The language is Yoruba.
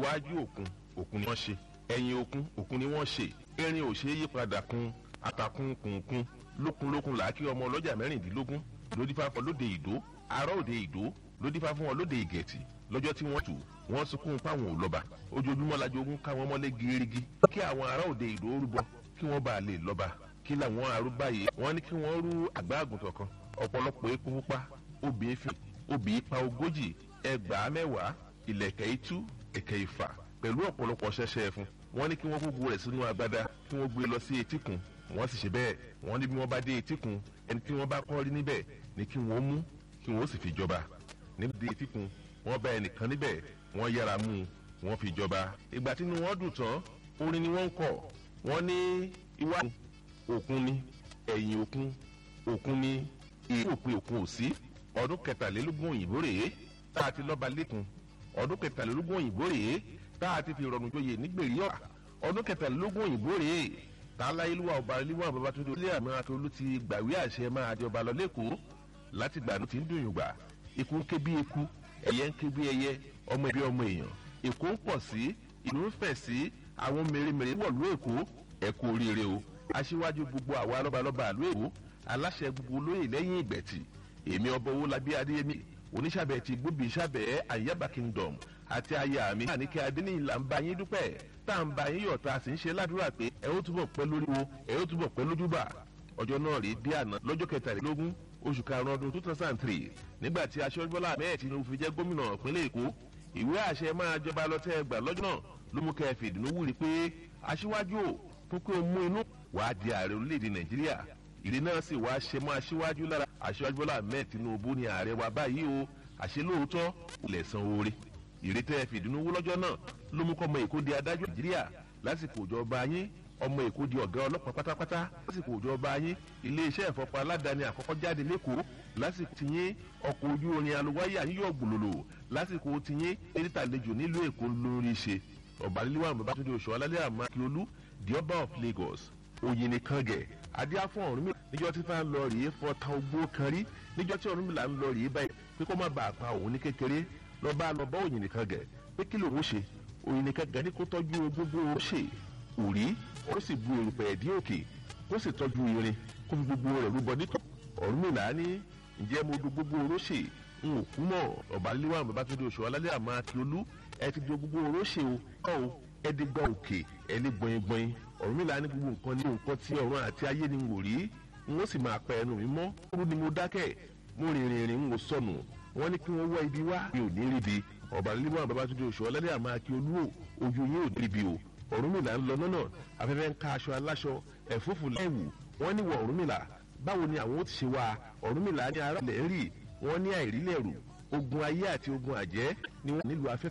iwájú òkun òkun ni wọ́n ṣe ẹ̀yìn òkun òkun ni wọ́n ṣe erin ò ṣe é yípadà kun àtàkùn kùnkùn lókunlókun làákì ọmọ ọlọ́jà mẹ́rìndínlógún lódìfá fún lóde ìdó ará òde ìdó lódìfá fún wọn lóde ìgẹ̀tì lọ́jọ́ tí wọ́n tù wọ́n sunkún páwọn ò lọ́ba ojoojúmọ́ lajọ ogun ká wọn mọ́lé gírígí kí àwọn ará òde ìdó rúbọ kí wọ́n bá lè lọ́ba kí làwọn arúgbá yìí wọ́n ní kí wọ́n rú àgbá àgùntàn kan ọ̀pọ̀lọpọ̀ epo pupa obì efin obì ipa ogójì ẹgbàá mẹ́wàá ìlẹ̀kẹ̀ itú ẹ̀kẹ́ ìfà pẹ̀lú ọ̀pọ̀lọpọ̀ ṣẹṣẹ fún wọ́n ní kí wọ́n kó rẹ̀ sínú agbada kí wọ́n gbé lọ sí etíkun wọ́n sì ṣe bẹ́ẹ̀ wọ́n ní bí wọ́n bá dé etíkun ẹni tí wọ́n bá kọ́ rí níbẹ̀ ni kí wọ́n mú kí wọ́n sì fi jọba níbi dé etíkun wọ́n bá ẹnìkan níbẹ̀ wọ́n yára mú un wọ́n fi jọba ìgbà tí inú wọn dùn tán orin ni wọ́n ń kọ̀ wọ́n ní iwá òkun ni ẹ̀yìn òkun òkun ni ìlú òpin òkun ò sí ọdún kẹtàlélógún òyìnbó rèé tá a ti lọ́ba lẹ́kun ọdún kẹtàlélógún òyìnbó rèé tá a ti fi rọrùn joyè nígbèrè ọ̀rà ọdún kẹtàlélógún òyìnbó rèé tá a láyé lúwà ọba líwà babatunde ilé àmì akérólú ti gbàwé àṣẹ máa jọba lọ lẹ́kọ̀ọ́ láti gbà ló ti ń dùn yùngbà ikú ń ké bí eku ẹyẹ ń ké bí ẹyẹ ọmọ ẹbí ọmọ èèyàn èkó ń pọ̀ sí ìlú ń fẹ̀ sí àwọn mèremère wọ̀lú èkó ẹ̀kú oríire o aṣíwájú gbogbo àwa lọ́balọ́ba àlú èkó aláṣẹ gbogbo olóyè lẹ́yìn ìgbẹ̀tì èmi ọba owó labí adéyẹmí oníṣàbẹ̀ ti gbóbi ìṣàbẹ̀ àyàbá kingdom àti aya mi àníkẹ́ adéníyìn là ń bá yín dúpẹ́ tá à ń bá yín yọ̀ tá a sì ń ṣe ládùúrà pé ẹ ó túbọ̀ pẹ́ lórí wo ẹ ó túbọ̀ pẹ́ lójúbà ọjọ́ náà rí bí àná lọ́jọ́ kẹtàlélógún oṣù karùn-ún ọdún two thousand and three nígbà tí aṣọ́jú bọ́lá ahmed tinubu fi jẹ́ gómìnà ìpínlẹ̀ èkó ìwé àṣẹ máa jọba lọ́tẹ́ ẹgbà lọ́jọ́ náà ló mú kẹ́ fìdùnnú wúri pé aṣíwájú ò fún pé ó mú inú wàá di ààrẹ orílẹ̀-èdè nàìjíríà ìrì náà sì wá ṣe mọ́ aṣíwájú lára aṣíwájú bọ́lá ahmed tinubu ni ààrẹ wa báyìí o àṣẹ lóòótọ́ ilẹ̀ san oore ìrì tẹ́ fìdùnnú wú lọ́jọ́ náà ló mú kọ́ ọmọ èkó di adájọ́ nàìjíríà lásìkò ìjọba yín ọmọ èkó di ọ̀gá ọlọ́pàá pátápátá lásìkò ìjọba yín iléeṣẹ́ ìfọ̀pọ̀ aládàáni àkọ́kọ́ jáde lẹ́kọ̀ọ́ lásìkò tiyín ọkọ̀ ojú orin alùwáyà yíyọ̀ gbòlòlò lásìkò tiyín erétàlejò nílùú èkó lórí ṣe ọ̀bàlélíwà babatunde oṣù alálẹ́ àmọ́ akíolú the ọba of lagos òyìnbó kàngẹ̀ adíáfọ̀ ọ̀rúnmìlà níjọ́ tí fáwọn lọ rèé fọta ogbó kan rí níjọ́ tí ọ̀rúnmìlà ń lọ rèé báyìí pé kó má bàa pa òun ní kékeré lọ́ba lọ bá òyìnbó kàngẹ̀ pé kí lòun ṣe òyìnbó kàngẹ̀ ní kó tọ́jú gbogbo ó ṣe òrí ó sì bu èrùpẹ̀ ẹ̀dí òkè kó sì tọ́jú irin kó fi gbogbo rẹ̀ rúbọ nítọ̀ ọ̀rúnmìlà ní ǹjẹ́ mo do gbogbo oróṣè n ò kú mọ̀ ọ̀bálẹ́wà babatunde oṣù alálẹ́ àmọ́ akíolú ẹ ti do gbogbo oróṣè o ọ̀ o ẹ di gba òkè ẹ ní gbọ̀ngbọ̀n ọ̀rúnmìlà ní gbogbo nǹkan ní nǹkan tí ọ̀run àti ayé ni wò rí n ó sì máa pẹ́ ẹnu mi mọ́ kúrú ni mo dákẹ́ mo rìnrìn rìn n ò sọnù wọ́n ní kí wọ́n wá ibi wá mi ò ní ríbi ọ̀bálẹ́wà babatunde oṣù alálẹ́ àmọ́ akíolú o ojú yín ò ní ríbi o ọ̀rúnmìlà ń lọ lọ́nà afẹ́fẹ́ ń ká aṣọ aláṣọ ẹ̀fúùfù lẹ́wù wọ́n ní wọ ọ̀rúnmìlà báwo ni àwọn ó ti ṣe wá ọ̀rúnmìlà ní ara ilẹ̀ ń rì wọ́n ní àìrílẹ̀ rù ogun ayé àti ogun àjẹ́ ni wọ́n nílùú afẹ́fẹ́.